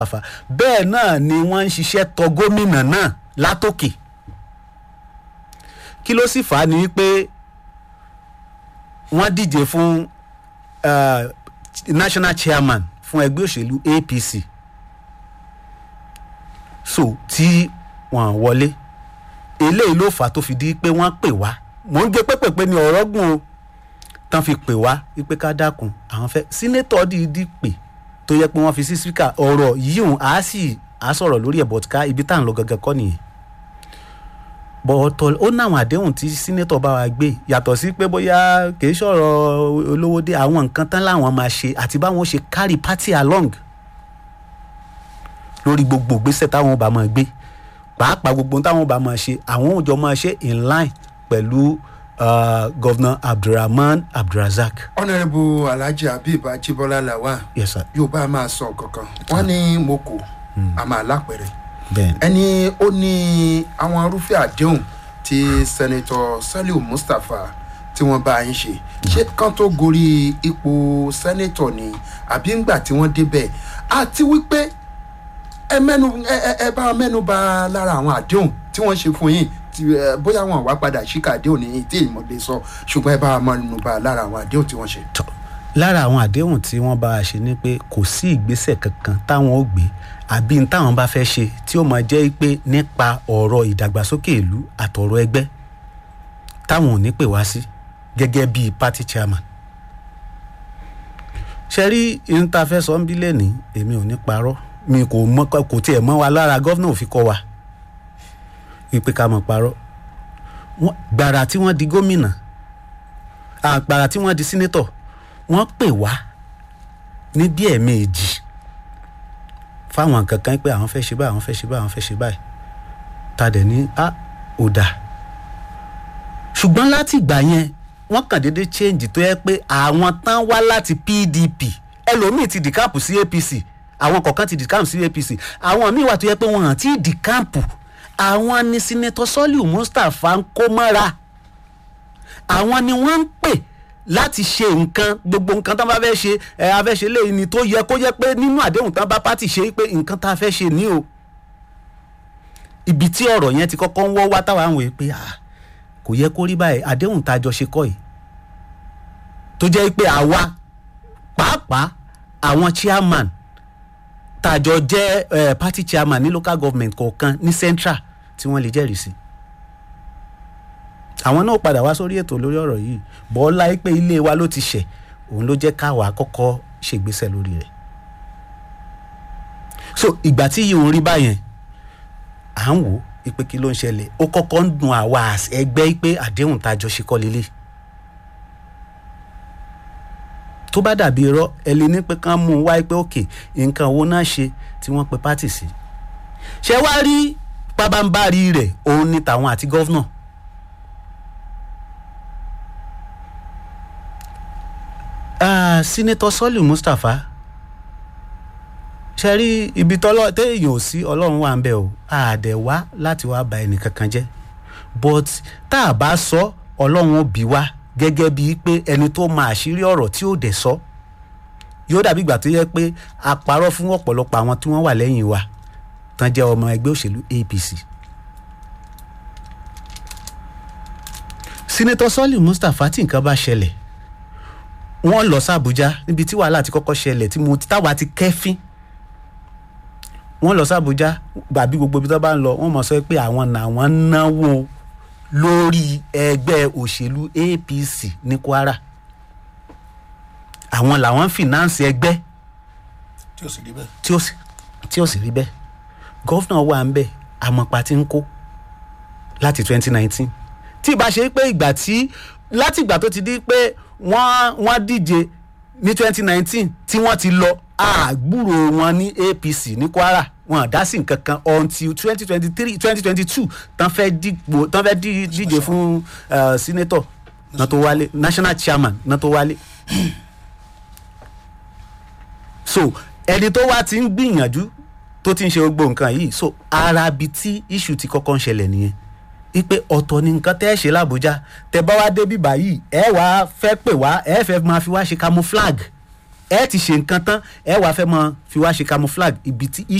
Mustapha bẹ́ẹ̀ náà ni wọ́n ń ṣiṣẹ́ tọ gómìnà náà látòkè kí ló sì fà á ni wípé wọ́n díje fún uh, national chairman fún ẹgbẹ́ òṣèlú APC so tí wọ́n wọlé eléyìí ló fà á tó fi di pé wọ́n pè wá mò ń gé pépèpé ní ọ̀rọ̀ gùn o tán fi pè wá wípé ká dákun àwọn fẹ́ sínétọ̀ dìídì pè tó yẹ pé wọ́n fi sí spíkà ọ̀rọ̀ yíyùn á sì á sọ̀rọ̀ lórí ẹ̀ bọ̀tìká ibi tá à ń lọ gangan kọ́ nìyẹn bọ̀ọ̀tọ̀ ó náwọn àdéhùn tí sínétọ̀ bá wa gbé yàtọ̀ sí pé bóyá kìí sọ̀rọ̀ olówó dé àwọn nǹkan tán láwọn máa ṣe àti báwọn ṣe carry party along lórí gbogbo ìgbésẹ̀ táwọn bá máa gbé pàápàá gbogbo táwọn bá máa ṣe àwọn òòjọ́ máa ṣe in line pẹ̀lú uh, governor abdulrahman abdulrazak. honourable alhaji habib ajibola lawan yes sir. yóò bá a máa sọ kankan wọn ní mo kò a máa lápẹrẹ bẹ́ẹ̀ni. ẹni ó ní àwọn irúfẹ́ àdéhùn tí sẹ́nitọ́ saliu mustapha tí wọ́n bá yín ṣe ṣé kán tó gorí ipò sẹ́nitọ̀ ni àbí ńgbà tí wọ́n débẹ̀ àti wípé ẹ mẹ́nu ẹ ẹ ẹ bá mẹ́nu bà lára àwọn àdéhùn tí wọ́n ṣe fún yín tí ẹ bóyá wọn wá padà ṣíkà àdéhùn ní tí ìmọ̀ lè sọ ṣùgbọ́n ẹ bá mẹ́nu bà lára àwọn àdéhùn tí wọ́n ṣe. tọ́ lára àwọn àdéhùn tí wọ́n bá a ṣe ni pé kò sí ìgbésẹ̀ kankan táwọn ó gbé àbí n táwọn bá fẹ́ ṣe tí ó máa jẹ́ pé nípa ọ̀rọ̀ ìdàgbàsókè ìlú àtọ̀rọ̀ ẹgbẹ́ táwọn ò ní pè wá sí gẹ́gẹ́ bíi party chairman. ṣe rí ihun tá a fẹ́ sọ ń bí lẹ́nìí èmi ò ní parọ́ mi kò mọ kò tiẹ̀ mọ́ wa lára gọ́vnà ò fi kọ́ wa wípé ká mọ̀ parọ́ Wọ́n- gbàrà tí wọ́n di gómìnà àgbàrà tí wọ́n di sínétọ̀ wọ́n pè wá ní bí ẹ̀ẹ̀mejì fáwọn nǹkan kan pé àwọn fẹ́ ṣe báyìí àwọn fẹ́ ṣe báyìí àwọn fẹ́ ṣe báyìí ta dẹ̀ ní a ò dà ṣùgbọ́n láti ìgbà yẹn wọ́n kàn déédéé change tó yẹ pé àwọn tán wá láti PDP ẹlòmíì ti dìkáàpù sí APC àwọn kọ̀ọ̀kan ti dìkáàpù sí APC àwọn míì wà tó yẹ pé wọn àti dìkáàpù àwọn ni sinetọ Sọ́líù Mustapha ń kó mọ́ra àwọn ni wọ́n ń pè láti ṣe nǹkan gbogbo nǹkan tán bá fẹ́ ṣe ẹ a fẹ́ ṣe léyìí ni tó yẹ kó yẹ pé nínú àdéhùn tán bá pátì ṣe pé nǹkan tá a fẹ́ ṣe ní o ibi tí ọ̀rọ̀ yẹn ti kọ́kọ́ ń wọ́ wá táwa ń wò pé ah kò yẹ kó rí báyìí àdéhùn tá a jọ ṣe kọ́ yìí tó jẹ́ pé àwa pàápàá àwọn chairman tá a jọ jẹ́ eh, party chairman ní local government kọ̀ọ̀kan ní central tí wọ́n lè jẹ́rìí sí àwọn náà padà wá sórí ètò lórí ọ̀rọ̀ yìí bọ́lá pé ilé wa ló ti ṣẹ̀ òun ló jẹ́ káwa kọ́kọ́ ṣègbésẹ̀ lórí rẹ̀ so ìgbà tí yìí ń rí báyẹn à ń wò ó pé kí ló ń ṣẹlẹ̀ ó kọ́kọ́ ń dun àwa as ẹgbẹ́ pé àdéhùn tá a jọ ṣe kọ́ lélẹ̀ tó bá dàbí irọ́ ẹ lè ní pé kán mú un wáyé pé òkè nǹkan owó náà ṣe tí wọ́n pe pátì sí ṣé wá rí pabambarì rẹ̀ òun ni tàwọn àti gọ́fúnà Ah, Senator Sọ́lì Mustapha ṣe rí ibi tọ́lọ́ téèyàn ò sí ọlọ́run wà ń bẹ̀ o àdẹ̀ wá láti wá ba ẹnì kankan jẹ́ but tá a bá sọ ọlọ́run ó bí wá gẹ́gẹ́ bíi pé ẹni tó máa àṣírí ọ̀rọ̀ tí ó dẹ̀ sọ yóò dàbí ìgbà tó yẹ pé a parọ́ fún ọ̀pọ̀lọpọ̀ àwọn tí wọ́n wà lẹ́yìn wa tán jẹ́ ọmọ ẹgbẹ́ òṣèlú APC. Senator Sọ́lì Mustapha tí nǹkan bá ṣẹlẹ̀ wọ́n lọ sí Àbújá níbi tí wàhálà ti kọ́kọ́ ṣẹlẹ̀ tí mo táwa ti kẹ́fín wọ́n lọ sí Àbújá gbàbí gbogbo ibi tó bá ń lọ wọ́n mọ̀ sọ pé àwọn làwọn náwó lórí ẹgbẹ́ òṣèlú APC ní Kwara àwọn làwọn fìnáǹsì ẹgbẹ́ tí ó sì rí bẹ́ẹ̀. tí ó sì tí ó sì rí bẹ́ẹ̀ gọ́fúnà wà ń bẹ̀ àmọ̀pá tí ń kó láti 2019 tí ìbá ṣe pé ìgbà tí láti ìgbà tó ti di pé wọ́n wọ́n díje ní 2019 tí wọ́n ti lọ àgbúrò wọn ní APC ní Kwara wọn dá sí nǹkan kan until 2023 2022 tán fẹ́ dìbò tán fẹ́ dí- díje fún uh, senator náà tó wálé national chairman náà tó wálé so ẹni tó wá ti ń gbìyànjú tó ti ń ṣe gbogbo nǹkan yìí so ara bi tí issue ti kọ́kọ́ ń ṣẹlẹ̀ nìyẹn wípé ọ̀tọ̀ ni nǹkan tẹ́ ẹ ṣe l'Àbújá tẹ́ bá wá débi báyìí ẹ wá fẹ́ pè wá ẹ fẹ́ máa fi wá ṣe camouflage ẹ ti ṣe nǹkan tán ẹ wàá fẹ́ mọ fi wá ṣe camouflage ibi tí